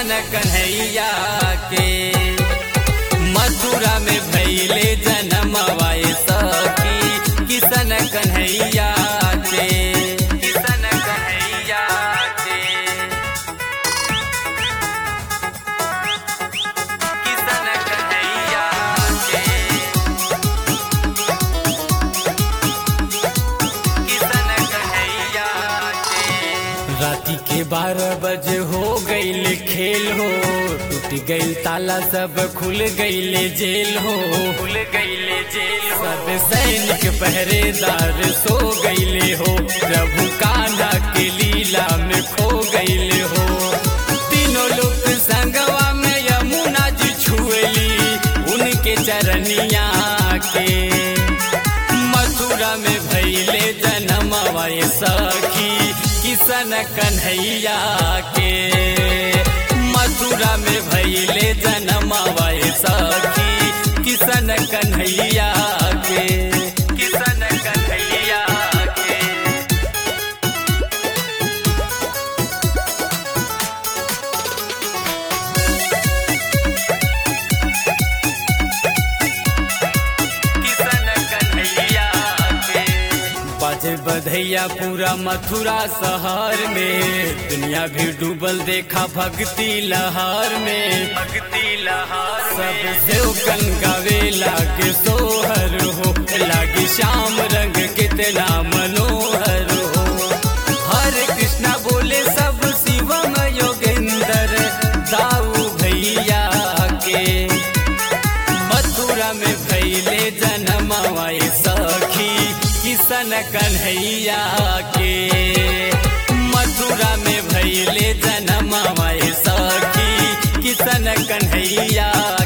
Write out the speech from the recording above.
किसन कन्हैया के मथुरा में भैले जन्म वाए सखी किसन कन्हैया के किसन कन्हैया के किसन कन्हैया के किसन कन्हैया के राती के बारह बजे हो गईल खेल हो टूट गईल ताला सब खुल गईल जेल हो खुल गईल जेल सब सैनिक पहरेदार सो गईले हो प्रभु कान्हा के लीला में खो गईले हो तीनों लोग संगवा में यमुना जी छुएली उनके चरनिया के मथुरा में भैले जन्म वाए सखी किसन कन्हैया के मथुरा में भैले जन्म वाए सखी किसन कन्हैया के किसन कन्हैया के किसन कन्हैया के बाजे बधैया पूरा मथुरा शहर में दुनिया भी डूबल देखा भक्ति लहर में भक्ति लहर सब सेवकन गावे लागे सोहर हो लागे श्याम रंग कितना मनोहर हो हरे कृष्णा बोले सब शिवम योगेंद्र दाऊ भैया के मथुरा में भैले जन्म वाए सखी किसन कन्हैया के मथुरा में भैले जन्म वाए सखी किसन कन्हैया